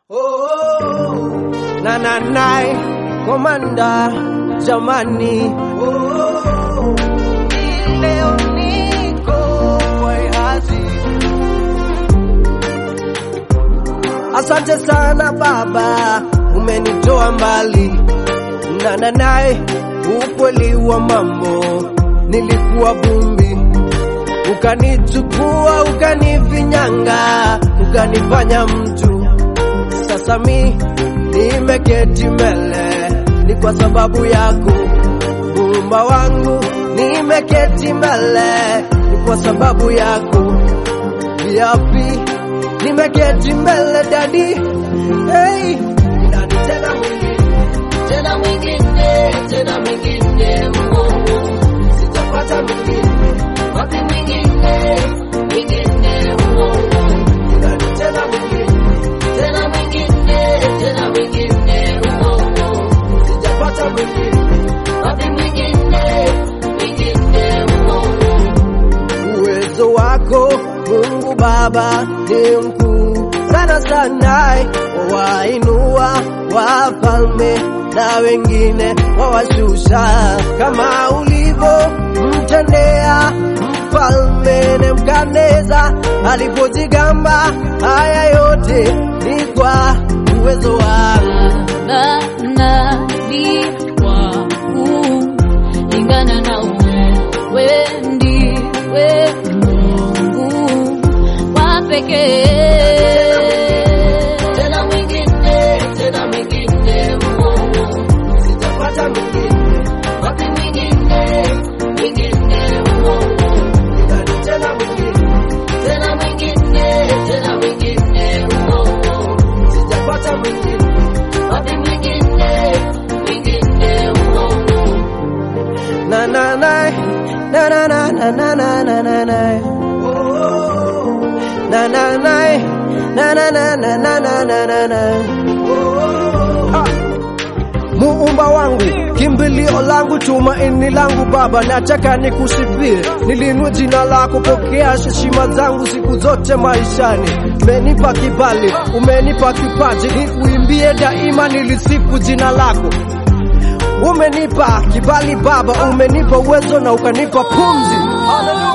Oh, na na nai komanda jamani oh, leo niko wazi. Asante sana baba, umenitoa mbali na na nai ukweli wa mambo, nilikuwa vumbi ukanichukua ukanifinyanga ukanifanya mtu sasa mi nimeketi mbele, ni kwa sababu yako muumba wangu. Nimeketi mbele, ni kwa sababu yako yapi. Nimeketi mbele dadi, hey, dadi tena mwingine, tena mwingine, tena mwingine, Mungu sitapata mwingine, wapi mwingine, mwingine, Mungu dadi tena mwingine tena mwingine, tena mwingine, oh, oh. Sijapata mwingine, wapi mwingine, mwingine, oh, oh. Uwezo wako Mungu Baba ni mkuu sana sana, wawainua wafalme na wengine wawashusha, kama ulivyo mtendea mfalme Nebukadneza alipojigamba. Haya yote ni kwa uwezo wako. Baba nabii wangu, lingana na wewe ndiwe Mungu wa pekee. Tena mwingine, tena mwingine, Mungu sitapata mwingine, wapi mwingine, mwingine, Mungu Nani tena mwingine, tena mwingine, tena mwingine, Mungu sitapata mwingine, wapi mwingine, mwingine, Mungu na na na na na na na na na na na na Oh, na na na na na na na na na na na na Ah. Muumba wangu, kimbilio langu, tumaini langu Baba, nataka nikusifie, nilinue jina lako, pokea heshima zangu siku zote maishani. Umenipa kibali, umenipa kipaji, nikuimbie daima, nilisifu jina lako. Umenipa kibali Baba, umenipa uwezo na ukanipa pumzi. Hallelujah.